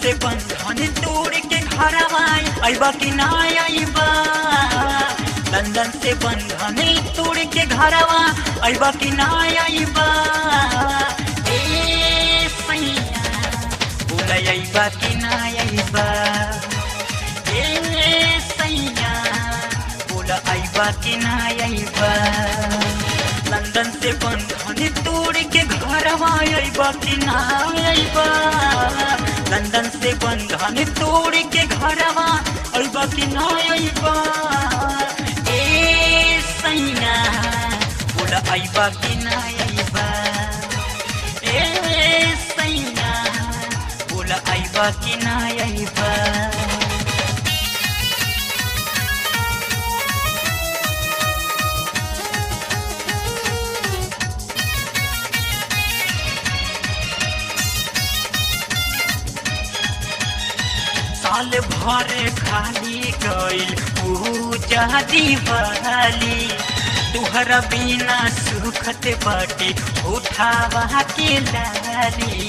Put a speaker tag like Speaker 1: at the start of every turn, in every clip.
Speaker 1: से बंधन तोड़ के घर आए अबा कि ना अबा लंदन से बंधन तोड़ के घर अबा कि ना अबा ए सैया बोला अबा कि ना अबा ए सैया बोला अबा कि ना अबा लंदन से बंधन तोड़ के घर अबा कि ना अबा लंदन से बंधन तोड़ के घर अबा कि ना अबा ए सैया बोला अबा कि ना अबा ए सैया बोला अबा कि ना अबा साल भर खाली गईल पूजा दीवाली तुहरा बिना सुखत बाटे उठावा के लाली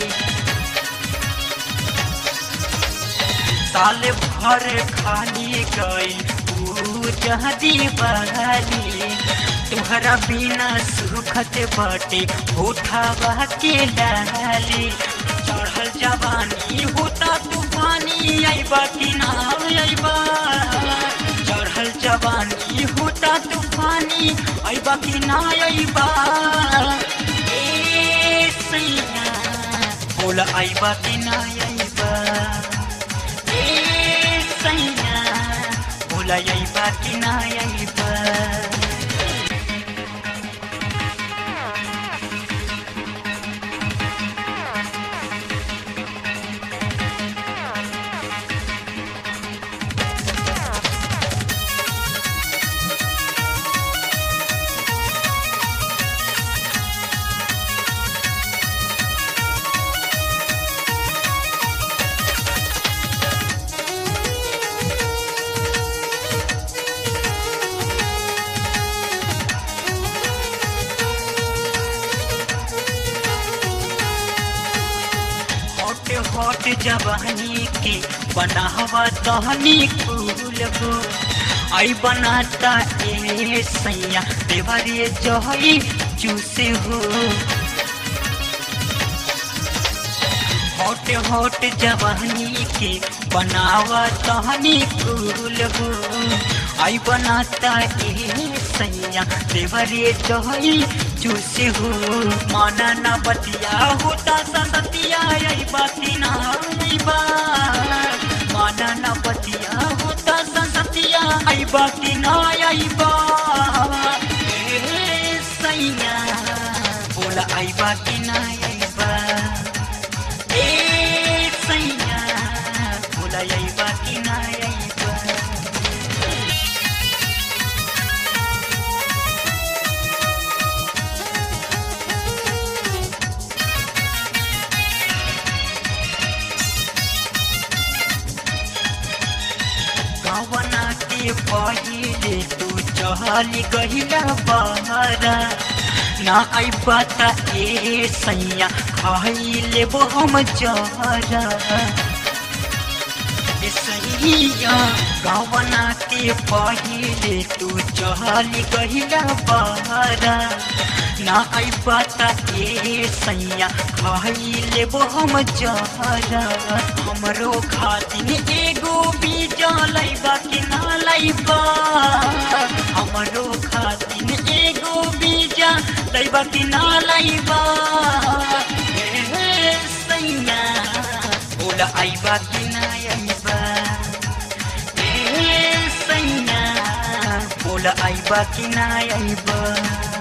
Speaker 1: साल भर खाली गईल पूजा दीवाली तुहरा बिना सुखत बाटे उठावा के लाली चढ़ल जवानी होता तूफानी अबा कि ना अबा चढ़ल जवानी होता तूफानी अबा कि ना अबा ए सैया बोला अबा कि ना अबा ए सैया बोला अबा कि ना अबा हॉट हॉट जवानी के बनावा तहनी फूल हो आई बनाता ए सैया देवरे जहई चूसे हो हॉट हॉट जवानी के बनावा तहनी फूल हो आई बनाता ए सैया देवरे जहई चूसे हो माना ना बतिया होता सतिया आई बाती ना बा माना ना बतिया होता सतिया आई बाती ना आई बा ए सैया बोला आई बाती ना आई बा ए सैया बोला आई बाती ना आई बा कवना के पहिले तू चहली गहिला बहरा ना आई बता ए सैया खाई लेबो हम जहरा ए सैया कवना के पहिले तू चहली गहिला बहरा ना आई बता ए सैया खाई लेबो हम जहरा हमरो खातिर एगो बीजा लैबा कि ना लैबा हमरो खातिर एगो बीजा लैबा कि ना लैबा ए सैया बोला आइबा कि ना आइबा ए सैया बोला आइबा कि ना आइबा